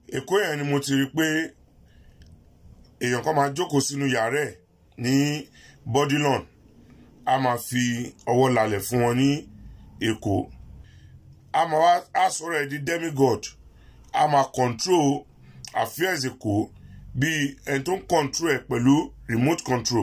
èkó yẹn ni mo ti rí pé èèyàn kan máa jókòó sínú yàrá ẹ̀ ní bodilon a máa fi ọwọ́ lálẹ̀ fún wọn ní èkó a máa wá a sọ̀rọ̀ ẹ̀ di demigod a máa control affairs èkó bíi ẹni tó ń control ẹ̀ pẹ̀lú remote control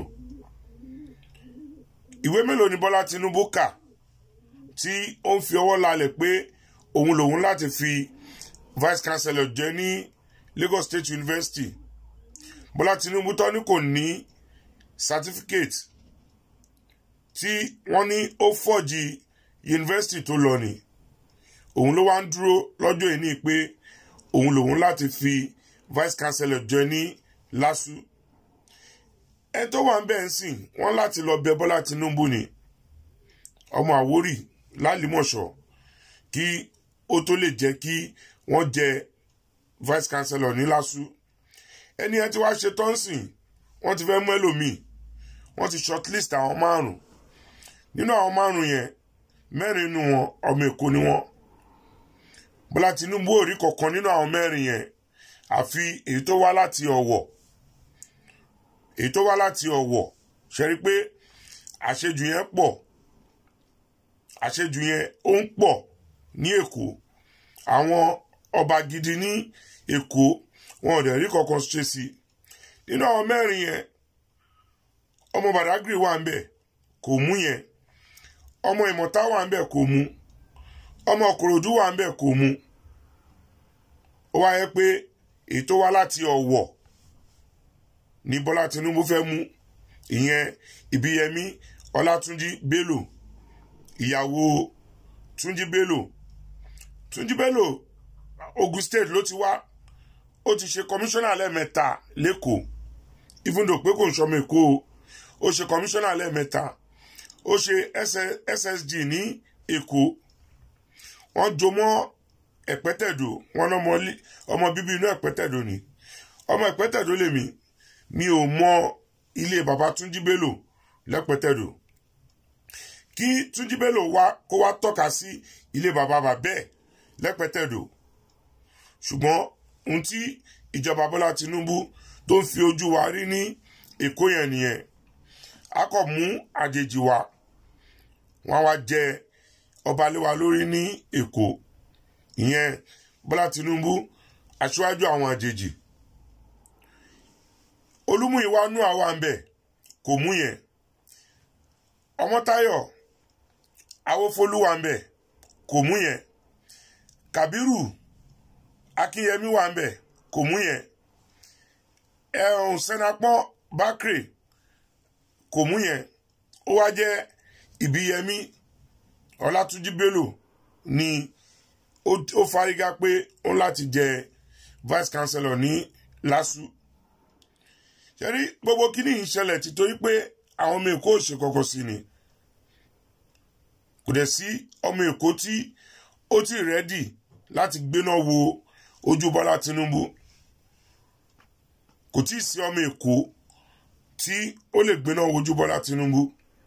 ìwé mélòó ni bọ́lá tinubu kà tí ó ń fi ọwọ́ lálẹ̀ pé òun lòun láti fi vice chancellor jẹ ní lagos state university bọ́lá tinubu tó ní kò ní certificate tí wọ́n ní ó fọ́jì yunifásitì tó lọ ni òun ló wá ń dúró lọ́jọ́ ìní pé òun lòun láti fi vice chancellor jẹ ní lásù ẹ tó wà ń bẹ̀ ń sìn wọ́n láti lọ bẹ bọ́lá tinubu ni ọmọ àwórì lálìmọ̀ṣọ́ kí ó tó lè jẹ́ kí wọ́n jẹ vice chancellor ní lásù ẹni ẹ ti wá ṣe tọ́ǹsìn wọ́n ti fẹ́ mú ẹlòmíì wọ́n ti shortlist àwọn márùn nínú àwọn márùn yẹn mẹ́rin nínú wọn ọmọ èkó ni wọ́n bọ́lá tinubu ò rí kankan nínú àwọn mẹ́rin yẹn àfi èyí tó wá láti ọ̀wọ̀ èyí tó wá láti ọ̀wọ̀ ṣe rí pé àṣejù yẹn pọ̀ àṣejù yẹn ó ń pọ̀ ní èkó àwọn ọba gidi ní èkó wọn ò dẹ̀ rí kankan ṣe sí i nínú àwọn mẹ́rin yẹn ọmọ badagry wà ń bẹ̀ kò mú yẹn ọmọ ìmọ̀ta wà ń bẹ̀ kò mú ọmọ kòròdú wà ń bẹ̀ kò mú ó wáyé pé ètò wá láti ọ̀wọ̀ ní bọ́lá tinubu fẹ́ mú ìyẹn ìbíyẹmí ọlátúnjí bello ìyàwó túnjí bello túnjí bello ogun state ló ti wá ó ti ṣe kọmíṣánná lẹ́ẹ̀mẹ́ta lẹ́kọ̀ọ́ even though pé kò ń sọmọ èkó o ó ṣe kọmíṣánná lẹ́ẹ̀mẹ́ta ó ṣe ssg ní èkó wọ́n jọ mọ́ ẹ̀pẹ́tẹ̀dò wọn ọmọ bíbí inú ẹ̀pẹ́tẹ̀dò ni ọmọ ẹ̀pẹ́tẹ̀dò lèmi mi ò mọ ilé bàbá túnjí bello lẹ́pẹ́tẹ̀dò kí túnjí bello wá kó wá tọ́ka sí ilé bàbá bàbẹ́ lẹ́pẹ́tẹ̀dò ṣùgbọ́n ohun tí ìjọba bọ́lá tinubu tó ń fi ojú wa rí ní èkó yẹn nìyẹn a kò mú àjèjì wa wọn wá jẹ ọba lé wa lórí ní èkó ìyẹn bọ́lá tinubu aṣáájú àwọn àjèjì olúmúyìwá nú àwa ń bẹ kò mú yẹn ọmọtáyọ awófolúwa ń bẹ kò mú yẹn kàbírù akínyẹmí wà ń bẹ kò mú yẹn ẹ̀hún sẹ́napọ́n bákìrì kò mú yẹn ó wá jẹ́ ìbíyẹmí ọlátúnjí bello ni ó fárígá pé ó láti jẹ vice chancellor ní lásù ṣẹ́rí gbogbo kíní yìí ṣẹlẹ̀ títorí pé àwọn ọmọ èkó ò ṣe kọ́kọ́ sí ni kò dẹ̀ sí ọmọ èkó tí ó ti rẹ́dì láti gbéná wo ojú bọ́lá tinubu kò tí ì sí ọmọ èkó tí ó lè gbéná wojú bọ́lá tinubu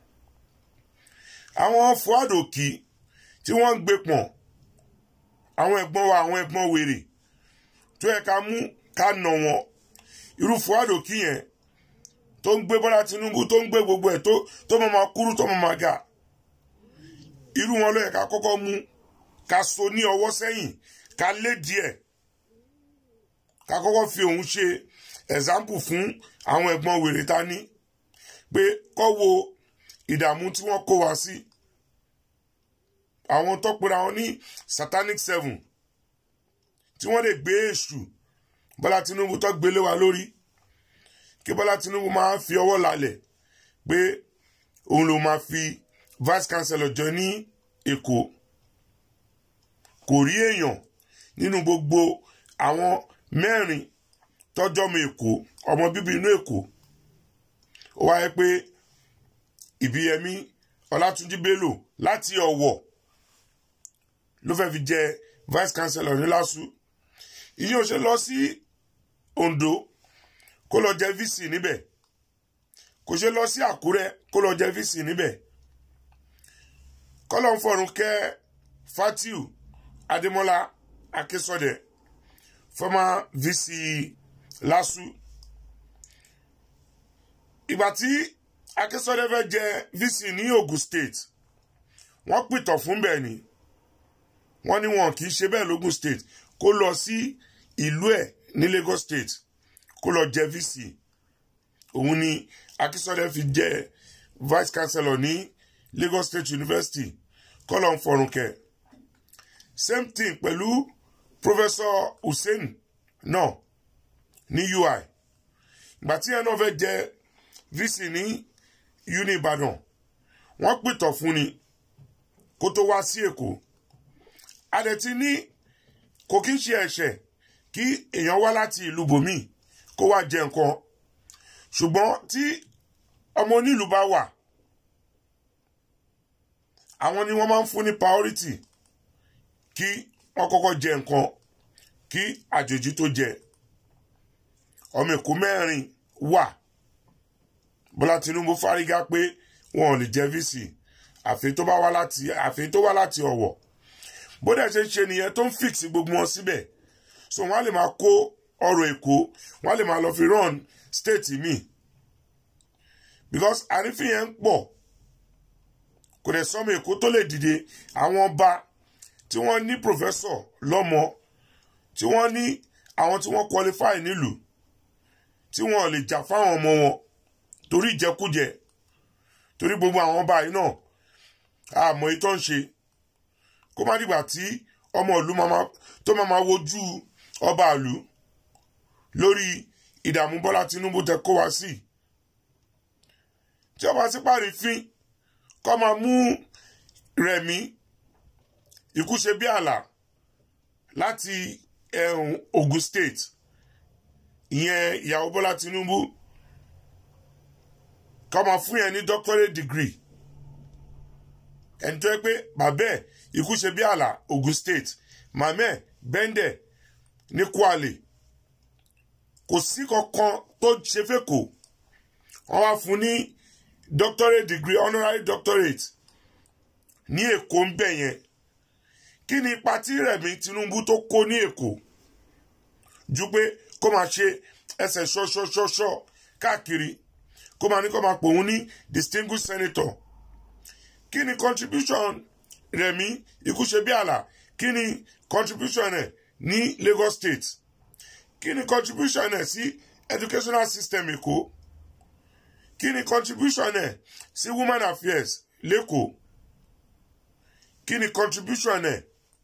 àwọn fuad òkì tí wọ́n ń gbé pọ̀n àwọn ẹ̀gbọ́n wa àwọn ẹ̀gbọ́n wèrè tó yẹ ká mú ká nà wọ́n irú fuad òkì yẹn tó ń gbé bọ́lá tinubu tó ń gbé gbogbo ẹ̀ tó tó mọ̀ máa kúrú tó mọ̀ máa ga irú wọn ló yẹ ká kọ́kọ́ mú ká so ní ọwọ́ sẹ́yìn ká lé díẹ̀ ká kọ́kọ́ fi òun ṣe example fún àwọn ẹ̀gbọ́n wèrè ta ní pé kọ́ wo ìdààmú tí wọ́n kó wa sí àwọn tó pera wọn ní satanic seven tí wọ́n lè gbé èṣù bọ́lá tinubu tó gbélé wa lórí kí bọ́lá tinubu máa fi ọwọ́ lálẹ̀ pé òun ló máa fi vice chancellor jọ ní èkó kò rí èèyàn nínú gbogbo àwọn mẹ́rin tọ́jọ́ ọmọ èkó ọmọ bíbí inú èkó ó wáyé pé ìbíyẹmí ọlátúnjí bello láti ọ̀wọ̀ ló fẹ́ fi jẹ vice chancellor ní lásù ìyẹn ò ṣe lọ sí ondo kó lọ jẹ vc níbẹ̀ kò ṣe lọ sí àkúrẹ́ kó lọ jẹ vc níbẹ̀ kọ́lọ́ ń fọ̀rùn kẹ́ fatiu adémọ́lá akínsọ́dẹ̀ former vc lasu ìgbà tí akínsọ́dé fẹ́ jẹ vc ní ogun state wọ́n pìtàn fún bẹ́ẹ̀ ni wọ́n ní wọn kì í ṣe bẹ́ẹ̀ lógun state kó lọ sí ìlú ẹ̀ ní lagos state kó lọ jẹ vc òun ni akínsọ́dé fi jẹ vice chancellor ní lagos state university kọ́lọ̀ ń fọrùn kẹ́ same thing pẹ̀lú professor hussein náà ní ui ìgbà tí ẹ náà fẹ́ jẹ vc ní uni ìbàdàn wọ́n pìtàn fún ni kó tó wá sí èkó adẹ̀tí ní kò kí ń ṣe ẹ̀ṣẹ̀ kí èèyàn wá láti ìlú bòmíì kó wá jẹ nǹkan ṣùgbọ́n tí ọmọ onílùú bá wà àwọn ni wọ́n máa ń fún ní priority kí wọ́n kọ́kọ́ jẹ nǹkan kí àjòjì tó jẹ ọmọ èkó mẹ́rin wà bọ́lá tinubu fárígá pé wọn ò lè jẹ vc àfi tó bá wá láti àfi tó wá láti ọ̀wọ̀ bó dẹ̀ ṣe ṣe nìyẹn tó ń fix gbogbo wọn síbẹ̀ so wọ́n á lè máa kó ọrọ̀ èkó wọ́n á lè máa lọ fi run state mi because àrífín yẹn ń pọ̀ kò dẹ̀ sọ́mọ èkó tó lè dìde àwọn ọba tí wọ́n ní professor lọ́mọ tí wọ́n ní àwọn tí wọ́n qualify nílùú tí wọ́n lè jà fáwọn ọmọ wọn torí ìjẹkújẹ torí gbogbo àwọn ọba yìí náà àmọ́ ìtọ́ ń ṣe kó má dìgbà tí ọmọ ìlú tó máa máa wojú ọba ìlú lórí ìdààmú bọ́lá tinubu tẹ kó wá sí tí ọba sí parí fín kọ́ máa mú rẹ̀mí ikú ṣe bí àlà láti ẹ̀hún ogun state ìyẹn ìyàwó bọ́lá tinubu kọ́ máa fún yẹn ní doctorate degree ẹni tó yẹ pé bàbá ẹ̀ ikú ṣe bí àlà ogun state màmá ẹ̀ bẹ́ndẹ̀ ní kwale kò sí kankan tó ṣe fẹ́kọ̀ọ́ wọ́n wá fún ní doctorate degree honorary doctorate ní èkó ń bẹ̀ yẹn kí ni ipa tí rẹ̀mí tinubu tó kó ní èkó ju pé kó máa ṣe ẹsẹ̀ ṣọ́ṣọ́ṣọ́ṣọ́ káàkiri kó máa ní kó máa pòun ní distinguished senator kí ni contribution rẹ̀mí ikú ṣe bí àlà kí ni contribution ẹ̀ ní lagos state kí ni contribution ẹ̀ sí educational system èkó kí ni contribution ẹ̀ sí women affairs lẹ́kọ̀ọ́ kí ni contribution ẹ̀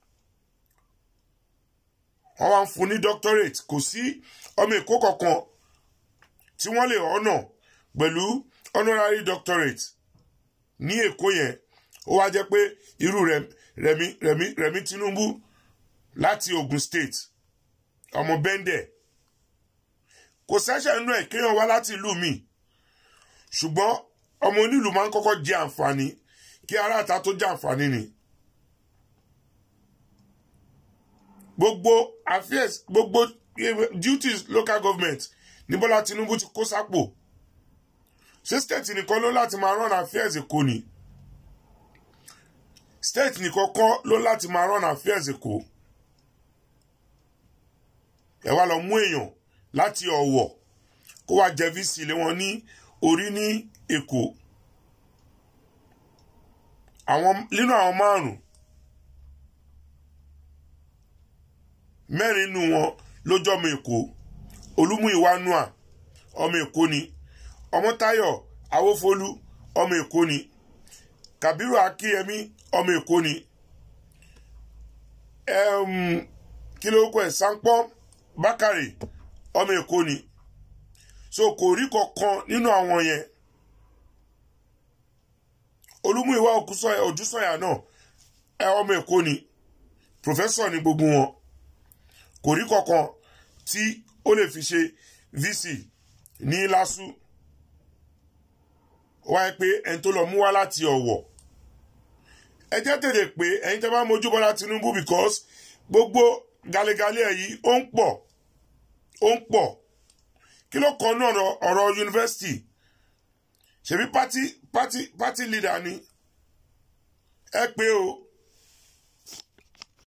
wọ́n wá ń fún ní doctorate kò sí ọmọ èkó kankan tí wọ́n lè ọ̀nà pẹ̀lú honorary doctorate ní èkó yẹn ó wá jẹ́ pé irú rẹ̀mí rẹ̀mí rẹ̀mí tinubu láti ogun state ọmọ bẹ́ndẹ̀ kò sẹ́sẹ̀ nínú ẹ̀ kéèyàn wá láti ìlú mi ṣùgbọ́n ọmọ onílù máa ń kọ́kọ́ jẹ àǹfààní kí aráàta tó jẹ àǹfààní ni. gbogbo affairs gbogbo duties local government ní bọ́lá tinubu ti kó sápò ṣé state nìkan ló láti máa run affairs èkó ni state nìkan kọ́ ló láti máa run affairs èkó ẹ wá lọ mú èèyàn láti ọ̀wọ̀ kó wá jẹ vc lé wọn ní orí ní èkó àwọn nínú àwọn márùn mẹ́rin nínú wọn lójọ́ ọmọ èkó olúmúìwá nua ọmọ èkó ni ọmọtáyọ̀ awófolú ọmọ èkó ni kàbírù akíyẹmí ọmọ èkó ni kí ló kọ ẹ sáńpọ́n bákàrè ọmọ èkó ni so kò rí kankan nínú àwọn yẹn olúmúìwá òjúsọ̀yà náà ẹ ọmọ èkó ni pòfẹ́sọ̀ ni gbogbo wọn kò rí kankan tí ó lè fi ṣe vc ní lásù wáyé pé ẹni tó lọ mú wá láti ọ̀wọ̀ ẹ jẹ́ tètè pé ẹ̀yin tẹ́ bá mojú bọ́lá tinubu because gbogbo galegale ẹ̀ yìí ó ń pọ̀ ó ń pọ̀ kí ló kọ́ náà ọ̀rọ̀ yunifásitì ṣebí pátí pátí pátí leader ni ẹ pé o